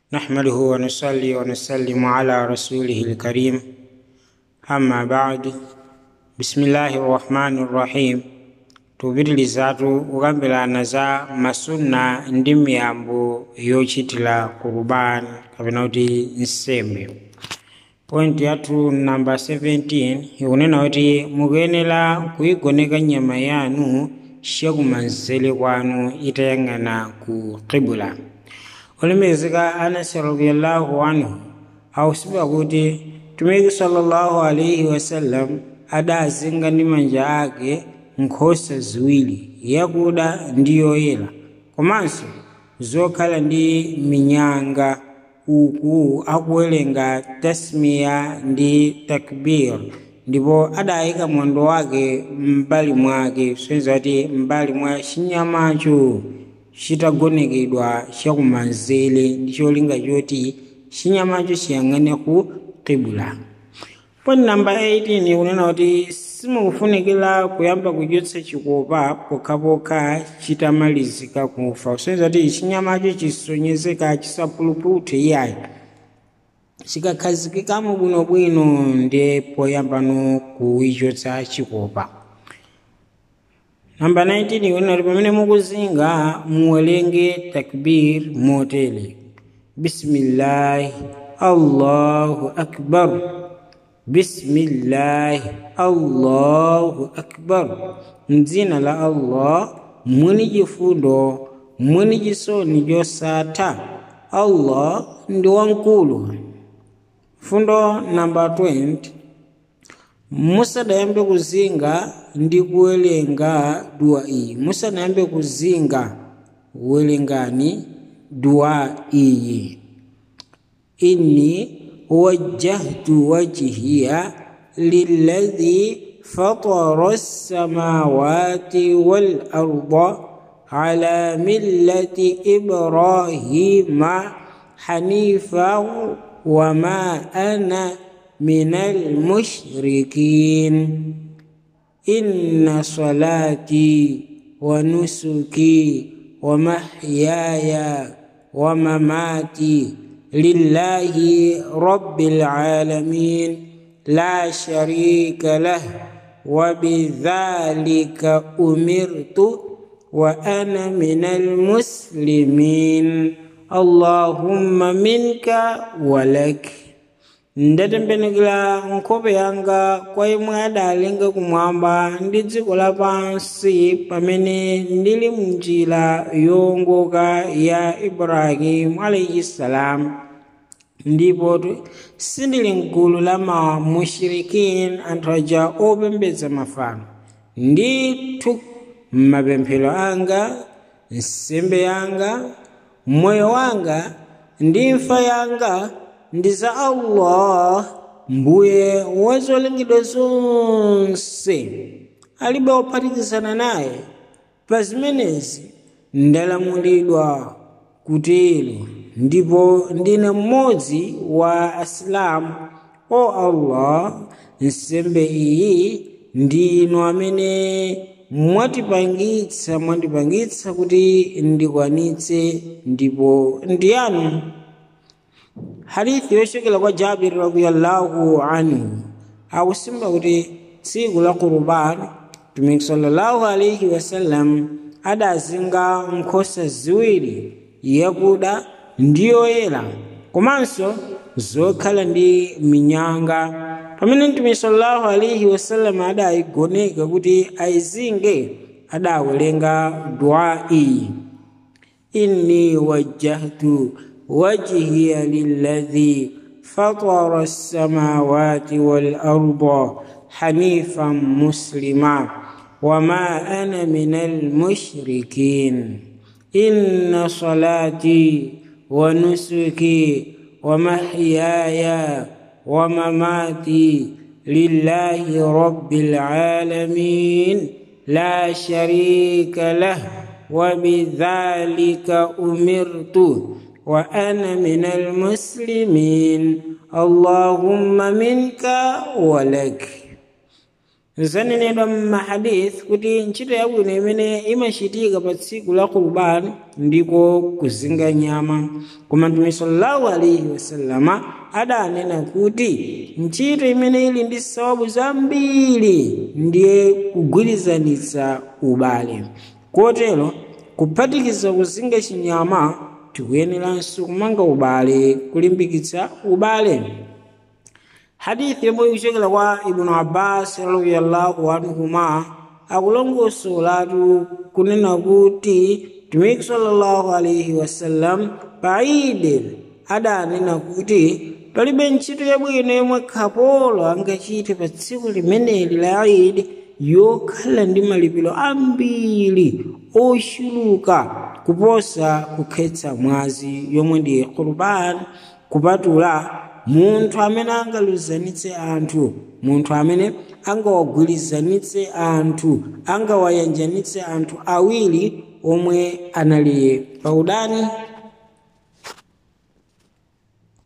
نحمده ونصلي ونسلم على رسوله الكريم أما بعد بسم الله الرحمن الرحيم tupitirizatu kukambirana za masunna ndi miyambo yochitira kurubani kapena kuti nsembe point yathu namba 17 ikunena kuti mukuyenera kuyigoneka nyama yanu chakumanzere kwanu itayang'ana ku qibula olemekezeka anasi radiallahu anhu akusimba kuti tumiki sallallahu alaihi wasallam adazinga ndi manja ake nkhosa ziwiri yakuda ndi yoyera komanso zokhala ndi minyanga uku akuwerenga tasmiya ndi takbir ndipo adayika mwendo wake m'mbali mwake soyenza kuti m'mbali mwa chinyamacho chitagonekedwa chakumanzere ndi cholinga choti chinyamacho chiyang'ane ku qibula poni namba 18 kunena kuti simukufunikira kuyamba kuchotsa chikopa pokhapokha chitamalizika kufa kusonyeza kuti chinyamacho chisonyezeka chisapulupute iyayi chikakhazikikamo bwinobwino ndi poyambano kuichotsa chikopa namba 19 kunena kuti pamene mukuzinga muwerenge takbir motere bismillahi allahu akbar bismillahi allahu akbar mdzina la allah mwini chifundo mwini chisoni chosatha allah ndi wamkulu fundo namba 20 musadayambe kuzinga ndi kuwerenga dua iyi musadayambe kuzinga werengani dua iyi inni وجهت وجهي للذي فطر السماوات والارض على مله ابراهيم حنيفا وما انا من المشركين ان صلاتي ونسكي ومحياي ومماتي لله رب العالمين لا شريك له وبذلك امرت وانا من المسلمين اللهم منك ولك ndatembenukira nkhope yanga kwa imwe adalenga kumwamba ndi dziko lapansi pamene ndili mnjira yowongoka ya ibrahimu alaihi salamu ndipo sindili mgulu la mamushirikin anthu aja opembedza mafano ndithu m'mapemphero anga nsembe yanga moyo wanga ndi imfa yanga ndi za allah mbuye wa zolengedwa zonse alibe ophatikizana naye pa zimenezi ndalamulidwa kutero ndipo ndine mmodzi wa asilamu o allah nsembe iyi ndinu amene mwatipangitsa mwandipangitsa kuti ndikwanitse ndipo ndiyanu hadithi yochokera kwa jabiri radiallahu anhu akusimba kuti tsiku la kurubani mtumiki sallallahu alaihi wasallam adazinga nkhosa ziwiri yakuda ndi yoyera komanso zokhala ndi minyanga pamene mtumiki sallallahu alaihi wasallam adayigoneka kuti ayizinge adawerenga dua iyi inni wajjahtu وجهي للذي فطر السماوات والارض حنيفا مسلما وما انا من المشركين ان صلاتي ونسكي ومحياي ومماتي لله رب العالمين لا شريك له وبذلك امرت وانا من المسلمين اللهم منك ولك zanenedwa mmahadith kuti ntchito yabwino imene imachitika pa tsiku la kurban ndiko kuzinga nyama koma mtume sallallahu alaihi wasallama adanena kuti ntchito imene ili ndi sawabu zambiri ndiye kugwirizanitsa ubale kotero kuphatikiza kuzinga chinyama tikuyeneranso kumanga ubale kulimbikitsa ubale hadithi yomwe ikuchokera kwa ibnu abbas radiyallahu anhuma akulongosolatu kunena kuti mtumiki sallallahu alaihi wasallam pa idi adanena kuti palibe ntchito yabwino yomwe kapolo angachite pa tsiku limeneli la idi yokhala ndi malipiro ambiri ochuluka kuposa kukhetsa mwazi yomwe ndi kurban kupatula munthu amene angaluzanitse anthu munthu amene angawagwirizanitse anthu angawayanjanitse anthu awiri omwe anali paudani